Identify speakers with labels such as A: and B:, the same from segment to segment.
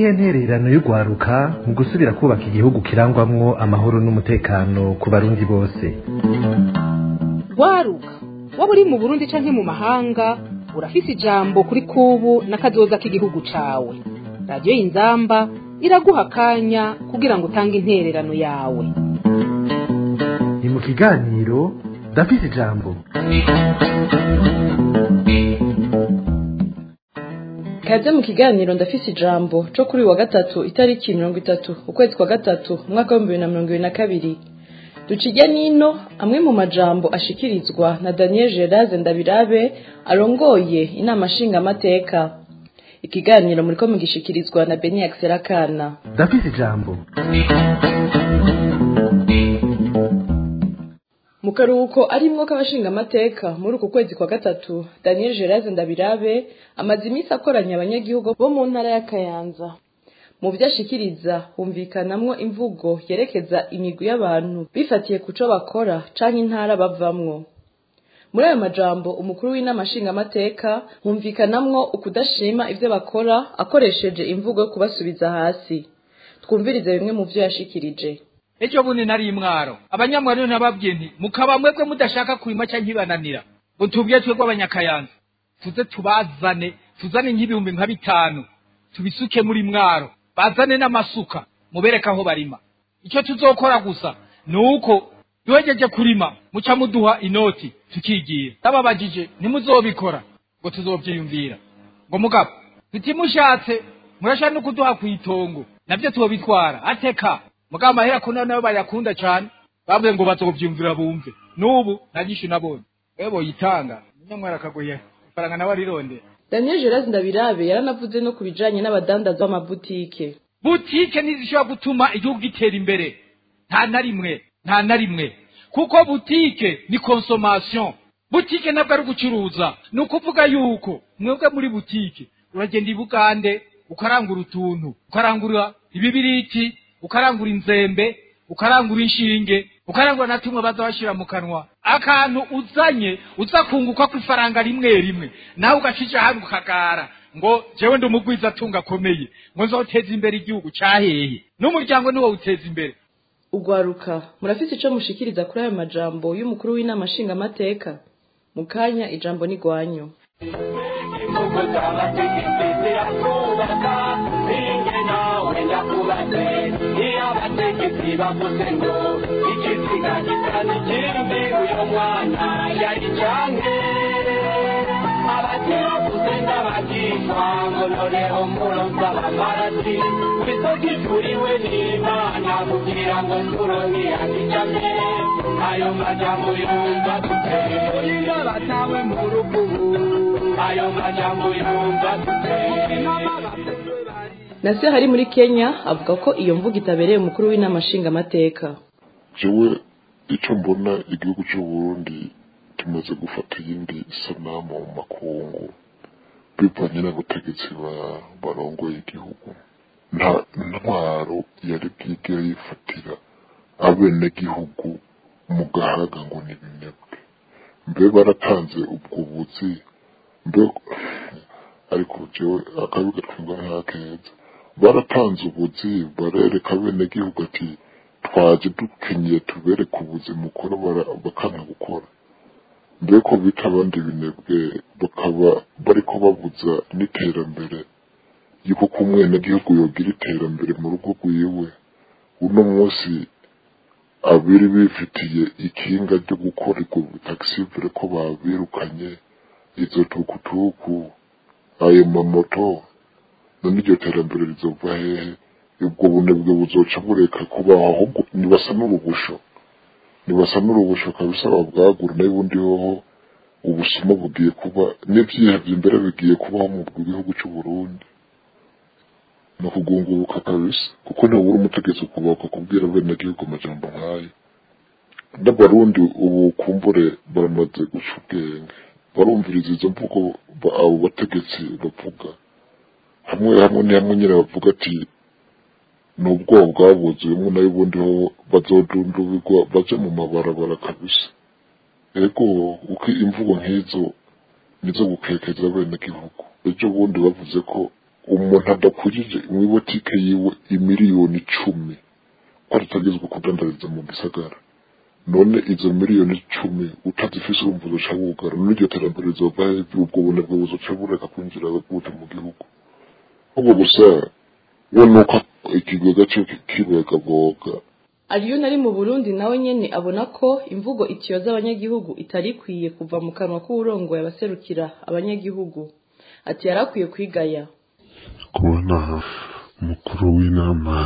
A: niyihe ntererano y'urwaruka mu gusubira kubaka igihugu kirangwamwo amahoro n'umutekano ku barundi bose
B: rwaruka waba uri mu burundi canke mu mahanga urafise ijambo kuri kubu n'akazoza k'igihugu cawe radiyo y'inzamba iraguha akanya kugira ngo utange intererano yawe
A: ni mu kiganiro ndafise ijambo
C: kaze mu kiganiro ndafise ijambo co kuri uyu wa gatatu itariki mirongo itatu ukwezi kwa gatatu umwaka w'ibihumbi bibiri na mirongo ibiri na kabiri ducijya nino amwe mu majambo ashikirizwa na daniel gerase ndabirabe arongoye inama nshingamateka ikiganiro muriko mugishikirizwa na beni akiserakana
A: ndafise ijambo
C: mu karuhuko arimwo k'abashingamateka muri uku kwezi kwa gatatu daniel gerase ndabirabe amaze iminsi akoranya abanyagihugu bo mu ntara ya kayanza mu byo ashikiriza humvikanamwo imvugo yerekeza imigwi y'abantu bifatiye ku co bakora canke intara bavamwo muri ayo majambo umukuru w'inama nshingamateka humvikanamwo ukudashima ivyo bakora akoresheje imvugo yo kubasubiza hasi twumvirize bimwe mu vyo yashikirije
D: ejo bundi nari imwaro abanyamwaro nababwiye nti mukaba mwebwe mudashaka kurima canke ibananira ngo tubwiye twebwe abanyakayanza tuze tubazane tuzane nk'ibihumbi nka bitanu tubisuke muri mwaro bazane n'amasuka mubereke aho barima icyo tuzokora gusa ni uko duhejeje kurima muca muduha inoti tukigira ndababajije ntimuzobikora ngo tuzovyiyumvira ngo mugabo tutimushatse murashaka no kuduha kw'itongo navyo tubitwara ateka mugabo amahera kuna nayo bayakunda cane bavuze ngo bazovyumvira bumve n'ubu nagishu nabonye wewe boyitanga umunyamwara akagoye ifaranga nawe arirondera
C: daniel gerase ndabirabe yaranavuze no ku bijanye n'abadandaza b'amabutike
D: butike ntizishobora gutuma igihugu gitera imbere nta na rimwe nta na rimwe kuko butike ni consommation butike ntabwo ari ugucuruza ni ukuvuga yuko mwebwe muri butike uragenda i bugande ukarangura utuntu ukarangura ibibiriti ukarangura inzembe ukarangura inshinge ukarangura na tumwe baza bashyira mu kanwa akantu uzanye uza kunguka ku ifaranga rimwe rimwe nawe ugacija hano ukagara ngo jewe ndi umugwiza atunga akomeye ngo nzoteza imbere igihugu cahehe n'umuryango niwo uteza imbere
C: ugwaruka murafise ico mushikiriza kuri ayo majambo y'umukuru w'inama nshingamateka mu kanya ijambo ni gwanyu
E: imvugo z'abategetsi ziratwubaka ninjye nawe ndakubatse iyo abategetsi bavuze ngo ikiziga gisa n'ikindi uyu mwana yari canke abakiravuze ndabagishwa ngo noneho muronsa abamarasi kwisoka ijuriwe n'imana kugira ngo turonke yakijame ayo majambo yumva dute iyo batawe mu rukubu ayo majambo yumva dute
C: nase hari muri kenya avuga ko iyo mvugo itabereye umukuru w'inama nshingamateka
F: jewe icyo mbona igihugu cy'u Burundi kimaze gufata iyindi sanamu mu makungu bivanye n'abategetsi ba- barongoye igihugu nta ntwaro yari bwigere yifatira abenegihugu mu gahaga ngo ni binebwe mbe baratanze ubwo buzi mbe ariko jewe akabi gatwumva ntakeza baratanze ubuzi barereka abenegihugu ati twaje dukenyeye tubereke ubuzi mukora bara- bakanga gukora mbere ko bita abandi binebwe bakaba bariko babuza n'iterambere yuko ko umwenegihugu yogira iterambere mu rugo rwiwe uno munsi abiri bifitiye ikinga ryo gukora ubwo taxivire ko babirukanye izo tukutuku ayo mamoto none iryo terambere rizova hehe ubwo bunebwe buzoca bureka kubaho ahubwo nibasa n'urubusho nibasa n'urubusho kabisa babwagura nayo ubundi hoho ubusuma bugiye kuba n'ibyihebye imbere bigiye kubaho mu gihugu cy'u Burundi ni ukugunguruka kabisa kuko ntibura umutegetsi ukubaka kubwira bene gihugu amajambo nk'ayo n'abarundi ubu kumbure baramaze guca ubwenge barumviriza izo mvugo ba- abo bategetsi bavuga hamwe hamwe ni hamwe nyine bavuga ati ni ubwoba bwabuzuyemo nayo ubundi ho bazodundubirwa baje mu mabarabara kabisa ego uko imvugo nk'izo nizo gukekeza bene gihugu ejo bundi bavuze ko umuntu adakurije mu ibotike yiwe imiliyoni icumi ko adatagezwa kudandariza mu gisagara none izo miliyoni icumi utazifise urumva uzoca wugara none iryo terambere rizova hejuru ubwo bunebwe buzoca bureka kwinjira gute mu gihugu ahubwo gusa we nuko ikigega cyo kibogaboga
C: ariyo nari mu burundi nawe nyene abona ko imvugo itiyoza abanyagihugu itari ikwiye kuva mu kanwa k'uwurongoye abaserukira abanyagihugu ati yarakwiye kwigaya
F: kubona umukuru w'inama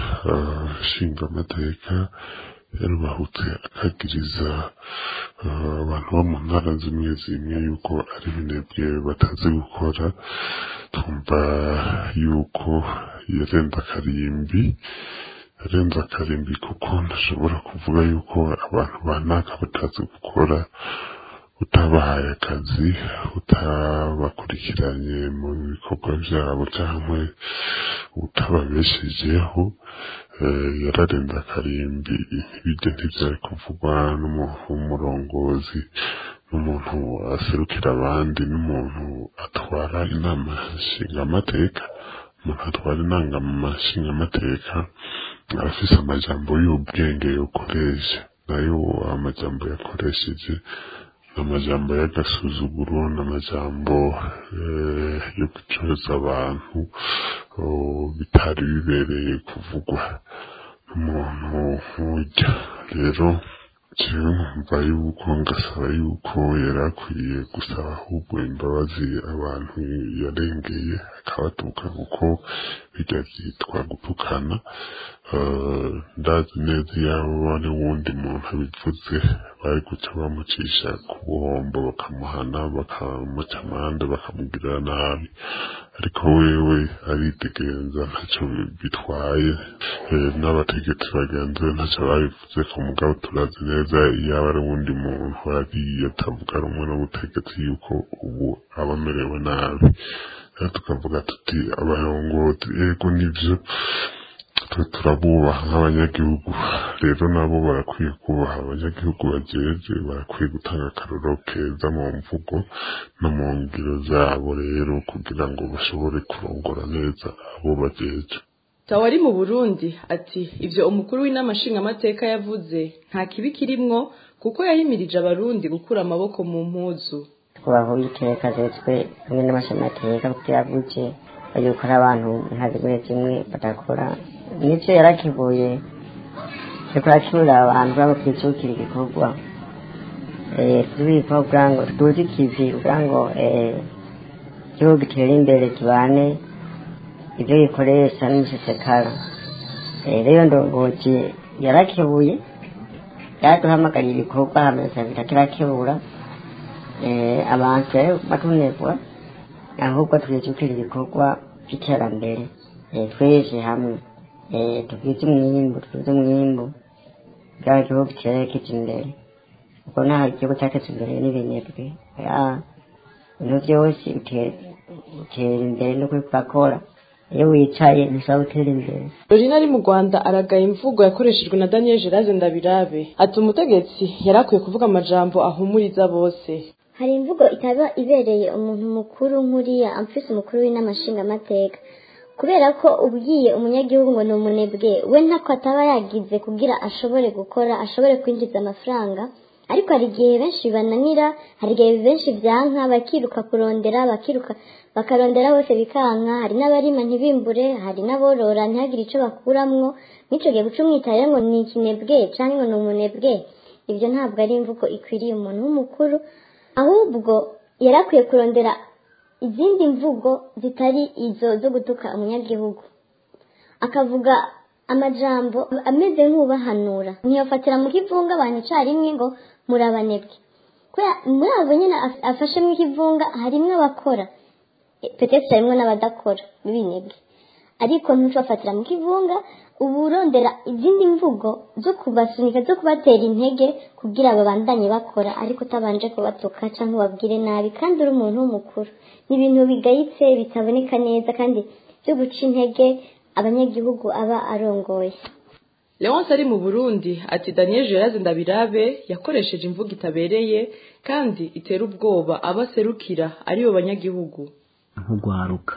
F: nshingamateka yarubahutse akagiriza abantu bo mu ntara zimwe zimwe yuko ari ibinebwe batazi gukora twumva yuko yarenze akarimbi yarenze akarimbi kuko ntashobora kuvuga yuko abantu banaka batazi gukora utabahaye akazi utabakurikiranye mu bikorwa byabo cyangwa utababeshejeho yararenze akarimbi ibyo ntibyari kuvugwa n'umurongozi n'umuntu aserukira abandi n'umuntu atwara inama nshingamateka umuntu atwara inama nshingamateka arafise amajambo y'ubwenge yokoresha nayo amajambo yakoresheje amajambo y'agasuzuguro n'amajambo yo gucoza abantu bitari bibereye kuvugwa n'umuntu nk'ujya rero jewe nkumva yuko ngasaba yuko yari akwiye gusaba ahubwo imbabazi abantu yarengeye akabatuka kuko bijya byitwa gutukana ndazi neza yaba ari wundi muntu abivuze bari guca bamucisha ku buhombo bakamuhana bakamuca amande bakamugirira nabi ariko wewe aritegereza ntacyo bitwaye n'abategetsi bagenzi be ntacyo babivuze ku mugabo turazi neza yaba ari wundi muntu agiye atavuga rumwe n'ubutegetsi yuko ubu aba amerewe nabi rero tukavuga tuti abarongozi yego nibyo twe turabubaha nk'abanyagihugu rero nabo barakwiye kubaha abanyagihugu bajeje barakwiye gutanga akaroro keza mu mvugo no mu ngiro zabo rero kugira ngo bashobore kurongora neza abo bajeje
C: tawari mu burundi ati ibyo umukuru w'inama nshingamateka yavuze nta kibi kirimwo kuko yahimirije abarundi gukura amaboko mu mpuzu
G: kubaho iteka zetswe hamwe n'amashamateka kugira buke yuko ari abantu nka zimwe zimwe badakora n'ibyo yarakibuye ariko arakibura abantu baba kwicukira igikorwa tubivuga kugira ngo tuzi ikivi kugira ngo igihugu gitere imbere kibane ibyo gikoresha n'umusesekara rero ndongozi yarakebuye yaduhamagariye ibikorwa hameze bitakibura abantu rero batunezwa ahubwo twijukira ibikorwa by'iterambere twese hamwe tugwize umwimbu tugwize umwimbu bwa gihugu cyerekeje imbere kuko nta gihugu cyateza imbere n'ibinebwe ibintu byose bitera imbere no kubikora iyo wicaye ntishobora gutera imbere
C: Dorina ari mu Rwanda aragaye imvugo yakoreshejwe na Daniel Geraze Ndabirabe ati umutegetsi yarakwiye kuvuga amajambo ahumuriza bose
H: hari imvugo itaba ibereye umuntu mukuru nk'uriya amfise umukuru w'inama nshingamateka kubera ko ubwiye umunyagihugu ngo ni umunebwe we ntako ataba yagize kugira ashobore gukora ashobore kwinjiza amafaranga ariko hari igihe benshi bananira hari igihe benshi byanka bakiruka kurondera bakiruka bakarondera bose bikanka hari n'abarima ntibimbure hari n'aborora ntihagire icyo bakuramwo n'icyo gihe guca umwitaye ngo ni ikinebwe cyangwa ngo ni umunebwe ibyo ntabwo ari imvugo ikwiriye umuntu w'umukuru ahubwo yari akwiye kurondera izindi mvugo zitari izo zo gutuka umunyagihugu akavuga amajambo ameze nk'ubahanura ntiyafatira mu kivunga abantu icyarimwe ngo murabanebwe muri abo nyine afashe mu kivunga harimwo abakora petesi harimo n'abadakora b'ibinebwe ariko ntucafatira mu kivunga uba urondera izindi mvugo zo kubasunika zo kubatera intege kugira babandanye bakora ariko utabanje kubatuka cyangwa ubabwire nabi kandi uri umuntu w'umukuru ni ibintu bigayitse bitaboneka neza kandi byo guca intege abanyagihugu aba arongoye
C: leonce ari mu burundi ati daniel geraze ndabirabe yakoresheje imvugo itabereye kandi itera ubwoba abo aserukira aribo banyagihugu
I: nk'urwaruka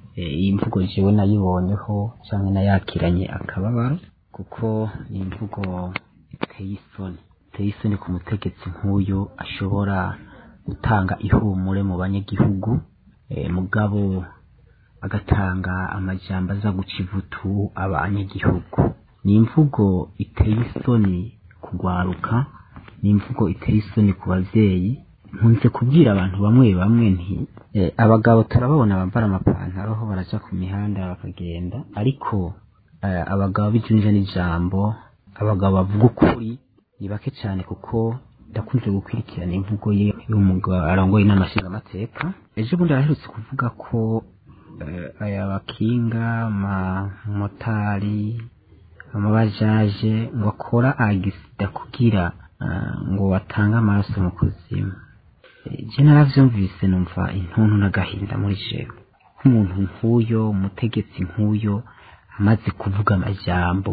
I: iyi mvugo jewe nayibonyeho cyangwa nayakiranye akababaro kuko ni imvugo iteye isoni iteye isoni ku mutegetsi nk'uyu ashobora gutanga ihumure mu banyagihugu mugabo agatanga amajambo aza guca ivutu abanyagihugu ni imvugo iteye isoni kugwaruka ni imvugo iteye isoni ku bavyeyi nkunze kubwira abantu bamwe bamwe nti abagabo turababona bambara amapantaro aho baraja ku mihanda bakagenda ariko abagabo bijunje n'ijambo abagabo bavuga ukuri ni bake cyane kuko ndakunze gukurikirana imvugo ye y'umugabo arongoye n'amashingamateka ejo bundi araherutse kuvuga ko aya bakinga amamotari amabajaje ngo akora agisida kugira ngo batange amaraso mu kuzimu je naravyumvise numva intuntu n'agahinda muri jewe nk'umuntu nk'uyo umutegetsi nk'uyo amaze kuvuga amajambo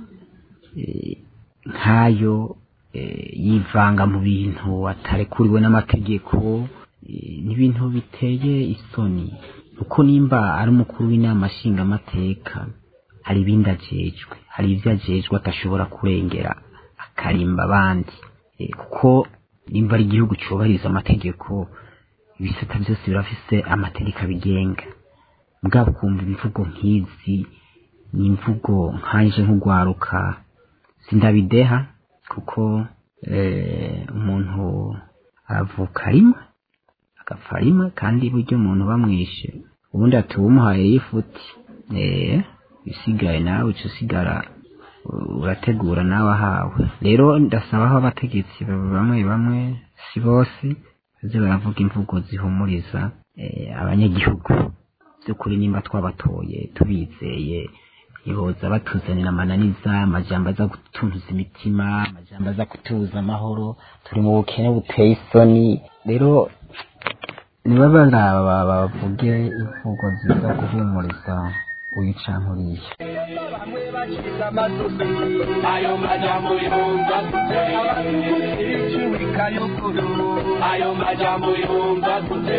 I: nk'ayo yivanga mu bintu atarekuriwe n'amategeko n'ibintu biteye isoni uko nimba ari umukuru w'inama nshingamateka hari ibindi ajejwe hari ibyo ajejwe atashobora kurengera akarimba abandi kuko nimba ari igihugu cyubahiriza amategeko ibisata byose birafise amategeko abigenga bwaba ukumva imvugo nk'izi ni imvugo nkanje nk'ugwaruka sindabideha kuko umuntu aravuka rimwe agapfa rimwe kandi buryo umuntu bamwishe ubundi ati uwumuhaye yifuti isigaye nawe uca usigara urategura nawe ahawe rero ndasaba aho abategetsi bamwe bamwe si bose baze baravuga imvugo zihumuriza abanyagihugu by'ukuri nimba twabatoye tubizeye iboza batuzanira amananiza amajambo aza gutuntuza imitima amajambo aza kutuza amahoro turi mu bukene buteye isoni rero niba baraba bavuge imvugo ziza guhumuriza wica nkuriya
E: ayo majambo yumva gute ayo majambo yumva gute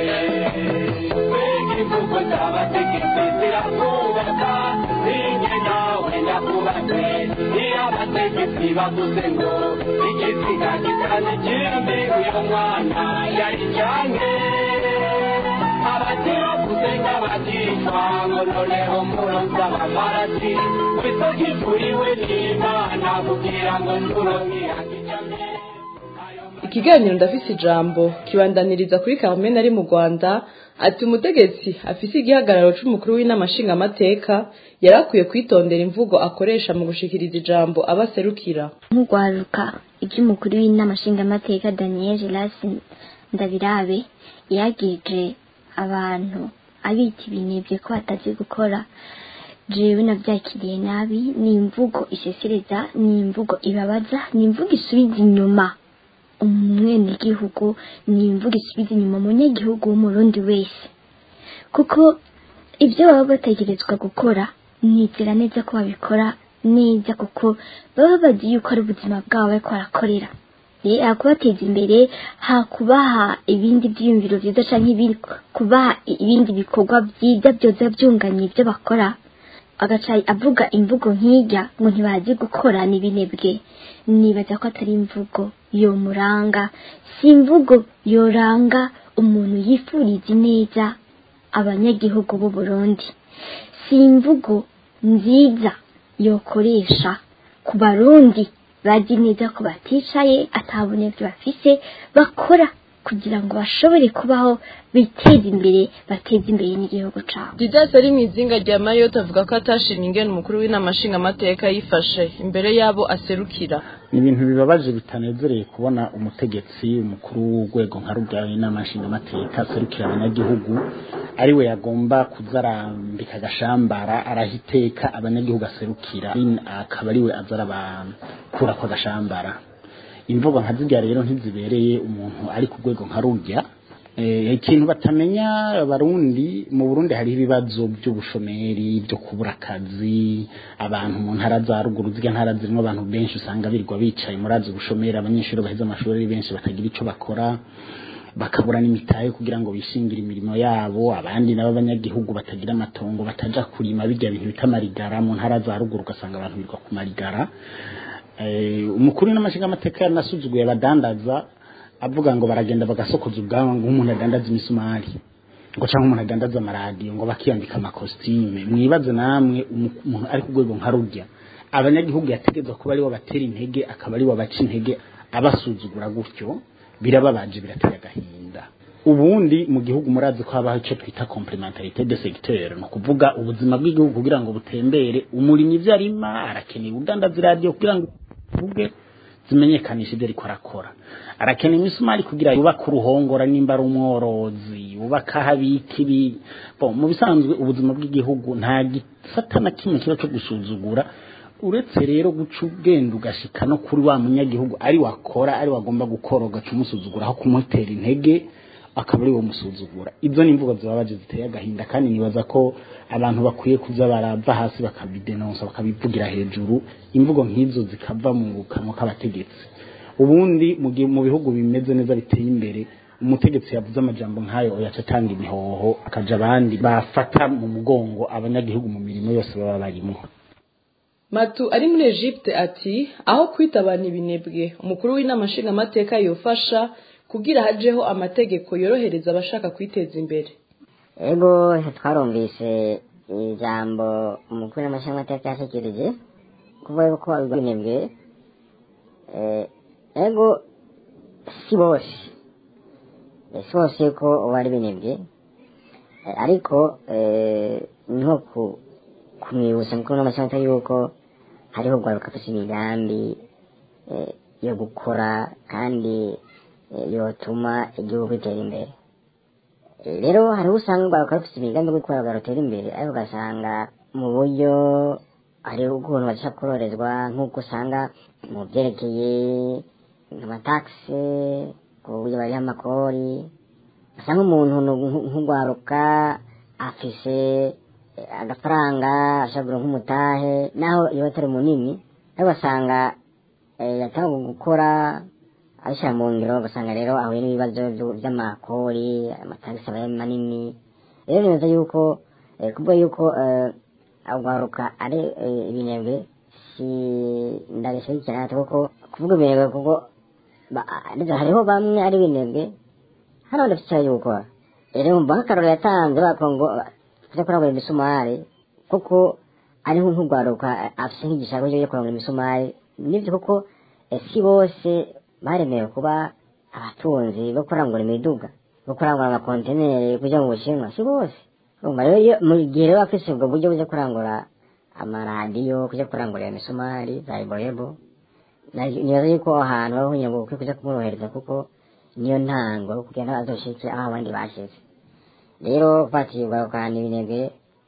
E: mbega imvugo z'abategetsi zirakubaka ninjye nawe ndakubatse iyo abategetsi bavuze ngo igisiga gitana ikindi uyu mwana yari canke abatera kuzenga batishwa ngo noneho muronza abamarati wisogivuriwe n'imana kugira ngo turonkirakijame
C: ikiganiro ndafise ijambo kibandaniriza kuri Carmen ari mu Rwanda ati umutegetsi afise igihagararo c'umukuru w'inama nshingamateka yarakwiye kwitondera imvugo akoresha mu gushikiriza ijambo abaserukira
H: nk'urwaruka iby'umukuru w'inama nshingamateka daniel gelasi ndabirabe yagije abantu abita ibinebye ko batazi gukora jewe navyakiriye nabi ni imvugo isesereza ni imvugo ibabaza ni imvugo isubiza inyuma umwenegihugu ni imvugo isubiza inyuma umunyagihugu w'umurundi wese kuko ibyo baba bategerezwa gukora nizera neza ko babikora neza kuko baba bazi yuko ari ubuzima bwabo bariko barakorera rero hakubateza imbere hakubaha ibindi byiyumviro byiza canke ibindi kubaha ibindi bikorwa byiza byoza byunganye ibyo bakora agaca avuga imvugo nk'ijya ngo ntibazi gukora n'ibinebwe nibaza ko atari imvugo yomuranga si imvugo yoranga umuntu yifuriza neza abanyagihugu b'u Burundi si imvugo nziza yokoresha ku barundi bazi neza ko baticaye atabunebwe bafise bakora kugira ngo bashobore kubaho biteze imbere bateze imbere n'igihugu cabo
C: Didas ari mu izinga rya Mayotte avuga ko atashimye ingene umukuru w'inama nshingamateka yifashe imbere yabo aserukira
J: ni ibintu bibabaje bitanezereye kubona umutegetsi umukuru w'urwego nka rubya inama nshingamateka aserukira abanyagihugu ari we yagomba kuzarambika agashambara arahiteka abanyagihugu aserukira akaba ari we aza arabakura ko agashambara imvugo nka zirya rero ntizibereye umuntu ari ku rwego nka rurya ikintu batamenya abarundi mu burundi hariho ibibazo by'ubushomeri byo kubura akazi abantu mu ntara za ruguru zirya ntara zirimo abantu benshi usanga birirwa bicaye muri azi ubushomeri abanyeshuri baheze amashuri ari benshi batagira icyo bakora bakabura n'imitahe kugira ngo bishingire imirimo yabo abandi nabo abanyagihugu batagira amatongo bataja kurima bijya bintu bita marigara mu ntara za ruguru ugasanga abantu birirwa ku marigara eh, umukuru n'amashinga amateka yanasuzuguye abadandaza avuga ngo baragenda bagasokoza ubwanwa ngo umuntu adandaza imisumari ngo cyangwa umuntu adandaza amaradiyo ngo bakiyambika amakositime mwibaze namwe umu- umuntu ari ku rwego nka rurya abanyagihugu yategetswe kuba aribo batera intege akaba aribo baca intege abasuzugura gutyo birababaje birateye agahinda ubundi mu gihugu murazi ko habaho icyo twita complementarité de secteur ni ukuvuga ubuzima bw'igihugu kugira ngo butembere umurimyi ibyo arima arakeneye udandaza iradiyo kugira ngo uvuge zimenyekanisha ibyo ariko arakora arakeneye imisumari kugira yubake uruhongora nimba ari umworozi yubake aho abika ibi Bon, mu bisanzwe ubuzima bw'igihugu nta gisata na kimwe kiba cyo gusuzugura uretse rero guca ubwenda ugashika no kuri wa munyagihugu ari wakora ari wagomba gukora ugaca umusuzugura aho kumutera intege akaba ari wo musuzugura ibyo ni imvugo zibabaje ziteye agahinda kandi nibaza ko abantu bakwiye kuza barava hasi bakabidenonsa bakabivugira hejuru imvugo nk'izo zikava mu kanwa k'abategetsi ubundi mu gihe- mu bihugu bimeze neza biteye imbere umutegetsi yavuze amajambo nk'ayo yaca atanga imihoho akaja abandi bafata mu mugongo abanyagihugu mu mirimo yose baba barimo
C: matu ari muri egypte ati aho kwita abantu ibinebwe umukuru w'inama nshingamateka yofasha kugira hajeho amategeko yorohereza abashaka kwiteza imbere
G: ego twarumvise ijambo umukuru n'amashingamateka yashikirije kuvuga ko ibinebwe eh, ego si bose Eh, si bose ko bari binebwe Eh, ariko eh, ni nko ku- kumwibutsa mukuru n'amashingamateka yuko hariho guharuka afise imigambi eh, yo gukora kandi eh, yotuma igihugu gitera imbere Eh, rero hariho usanga urwaruka rufite imigambi yo gukora rutera imbere ariko ugasanga mu buryo hariho ukuntu bashaka kororezwa nk'uko usanga mu byerekeye amatagisi ku buryo bariho amakori usanga umuntu nu- nk'urwaruka afise eh, agafaranga ashobora nk'umutahe naho iyo atari munini ariko ugasanga eh, yatanga gukora abishyira mu ngiro ugasanga rero ahuye n'ibibazo byu- by'amakori amatagisi aba ari manini rero neza yuko eh, kubwo yuko eh, urwaruka ari eh, ibinebwe si ndabishyigikira cyane kuko kuvuga ibinebwe kuko ba- ndetse hariho bamwe ari ibinebwe hano badafite icyaha cyo gukora rero mba nk'akarorero yatanze bako ngo kujya kurangura imisumari kuko ariho nk'urwaruka afite nk'igishaka cyo kurangura imisumari nibyo kuko eh, si bose baremewe kuba abatunzi bo kurangura imiduga bo kurangura amakontineri kujya mu bushinwa si bose urumva rero iyo mu gihe rero afise ubwo buryo bujya kurangura amaradiyo kujya kurangura iyo misumari za iboyebo nibaza yuko aho hantu hariho kugira ngo ukwiye kuja kumworohereza kuko niyo ntango yo kugira ngo azoshike aho abandi bashize rero fatiye ugarukana ibinebwe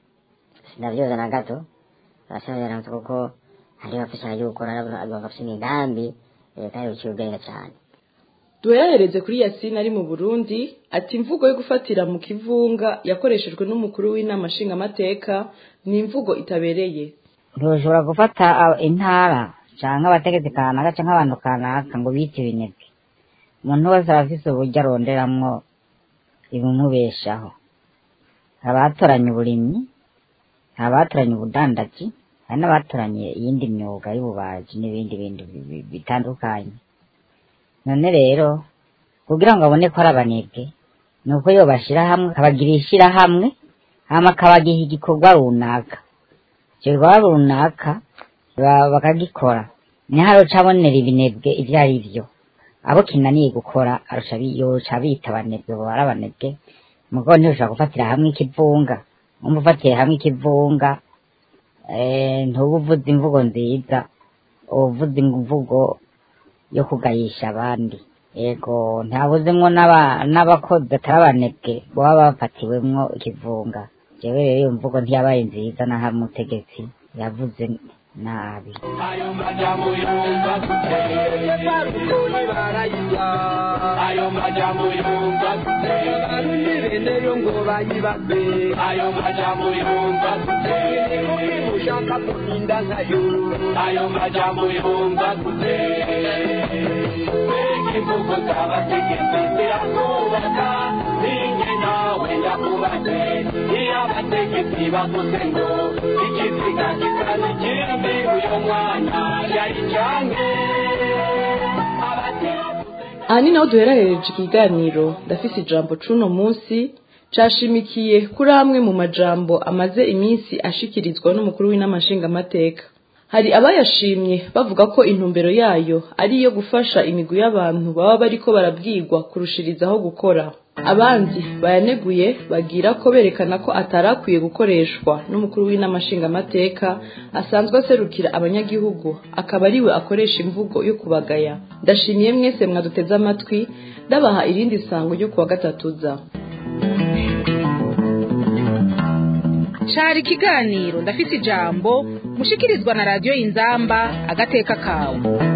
G: sinavyoza na gato arashabiranze kuko hariho afise ayo gukora bafise imigambi eh, kandi biciye ubwenge cane
C: duherereze kuri yasine ari mu burundi ati imvugo yo gufatira mu kivunga yakoreshejwe n'umukuru w'inama nshingamateka ni imvugo itabereye
K: ntushobora gufata a- intara canke abategetsi kanaka canke abantu kanaka ngo bite ibinebwe umuntu wese arafise uburyo aronderamwo ibimubeshaho hari abatoranye uburimyi hari abatoranye ubudandaji hari n'abatoranye iyindi myuga y'ububaji n'ibindi bindi bi- bi- bitandukanye none rero kugira ngo abone ko ari abanebwe ni uko yo bashyira hamwe akabagira ishyirahamwe hama akabagiha igikorwa runaka icyo gikorwa runaka ba- bakagikora niho aroca abonera ibinebwe ibyo ari byo abo kinaniye gukora arusha bi- yoca bita abanebwe bo ari abanebwe mugo ntiushobora gufatira hamwe ikivunga umva ufatiye hamwe ikivunga eh, ntuba uvuze imvugo nziza uba uvuze imvugo yo kugayisha abandi yego ntabuzemwo n'aba- n'abakozi batari abanebwe baba bafatiwemwo ikivunga jewe rero iyo mvugo ntiyabaye nziza naho umutegetsi yavuze nabi
E: ayo majambo yumva guteye barukuni barayirya ayo majambo yumva guteye barundi bene yo ngo bayibaze ayo majambo yumva guteye muri mushaka kurinda nkayo ayo majambo yumva guteye mbega imvugo z'abategetsi zirakubaka ninjye nawe ndakubaze iyo abategetsi bavuze ngo ikiziga gisa n'ikindi uyu mwana yari canke
C: aha ni naho duherahereje ikiganiro ndafise ijambo c'uno munsi cashimikiye kuri amwe mu majambo amaze iminsi ashikirizwa n'umukuru w'inamashingamateka hari abayashimye bavuga ko intumbero yayo ari iyo gufasha imigwi y'abantu baba bariko barabwirwa kurushirizaho gukora abandi bayaneguye bagira ko berekana ko atarakwiye gukoreshwa n'umukuru w'inamashingamateka asanzwe aserukira abanyagihugu akaba ariwe akoresha imvugo yo kubagaya ndashimiye mwese mwaduteze amatwi ndabaha irindi sango ryo kuwa gatatuza
B: cari ikiganiro ndafise ijambo mushikirizwa na radiyo inzamba agateka kawe